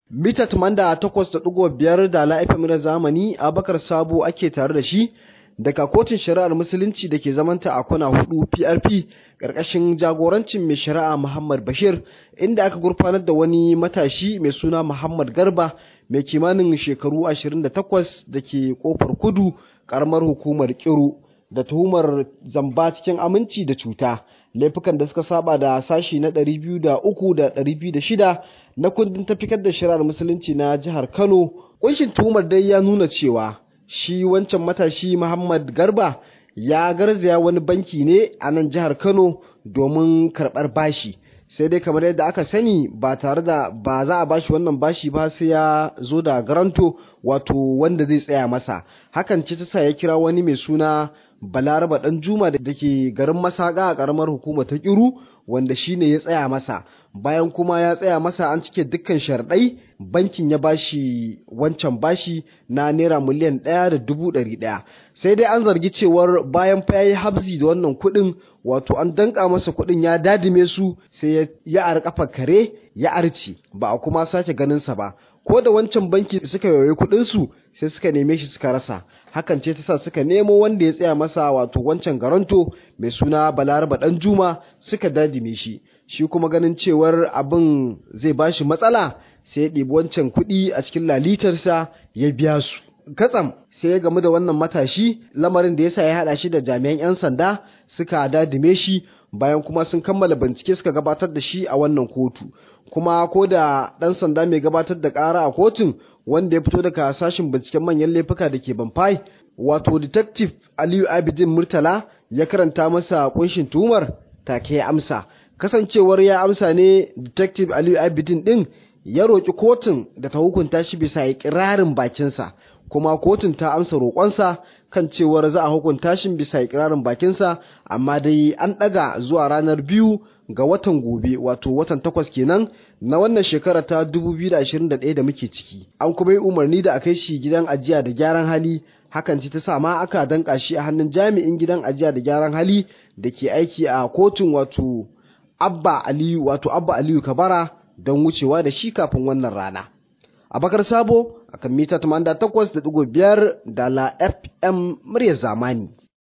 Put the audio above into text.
mita tumanda takwas da ɗigo biyar da la'ifin na zamani abakar sabo ake tare da shi daga kotun shari'ar musulunci da ke zamanta a kwana hudu prp ƙarƙashin jagorancin mai shari'a muhammad bashir inda aka gurfanar da wani matashi mai suna muhammad garba mai kimanin shekaru 28 da ke kofar kudu ƙaramar hukumar kiru da tuhumar zamba cikin aminci da cuta laifukan da suka saba da sashi na 203 da 206 na kundin tafikar da shari'ar musulunci na jihar Kano kunshin tuhumar dai ya nuna cewa shi wancan matashi Muhammad Garba ya garzaya wani banki ne a nan jihar Kano domin karɓar bashi sai dai kamar yadda aka sani ba tare da ba za a bashi wannan bashi ba sai ya zo da garanto wato wanda zai tsaya masa hakan ce ta sa ya kira wani mai suna balaraba dan juma da ke garin masaka a karamar hukumar ta kiru wanda shine ya tsaya masa bayan kuma ya tsaya masa an cike dukkan sharɗai bankin ya bashi wancan bashi na naira miliyan ɗaya da dubu ɗari ɗaya sai dai an zargi cewar bayan fa yayi habzi da wannan kuɗin wato an danka masa kuɗin ya dadime su sai ya ar kafa kare ya arci ba a kuma sake ganin sa ba ko da wancan banki suka yoyi kuɗin su sai suka neme shi suka rasa hakan ce ta sa suka nemo wanda ya tsaya masa wato wancan garanto mai suna balaraba dan juma suka dadime shi shi kuma ganin cewar abin zai bashi matsala sai ya ɗibi wancan kuɗi a cikin lalitarsa ya biya su katsam sai ya gamu da wannan matashi lamarin da yasa ya haɗa shi da jami'an 'yan sanda suka dadime shi bayan kuma sun kammala bincike suka gabatar da shi a wannan kotu kuma ko da ɗan sanda mai gabatar da ƙara a kotun wanda ya fito daga sashin binciken manyan laifuka da ke banfai wato detective aliyu abidin murtala ya karanta masa kunshin tuhumar take ya amsa kasancewar ya amsa ne detective aliyu abidin din ya roƙi kotun da ta hukunta shi bisa ikirarin bakinsa kuma kotun ta amsa roƙonsa kan cewar za a hukunta shi bisa ikirarin bakinsa amma dai an ɗaga zuwa ranar biyu ga watan gobe wato watan takwas kenan na wannan shekara ta 2021 da muke ciki an kuma yi umarni da a kai shi gidan ajiya da gyaran hali hakan ce ta sa ma aka danka shi a hannun jami'in gidan ajiya da gyaran hali da ke aiki a kotun wato abba aliyu wato abba aliyu kabara don wucewa da shi kafin wannan rana abakar sabo akan mita 88.5 da la fm muryar zamani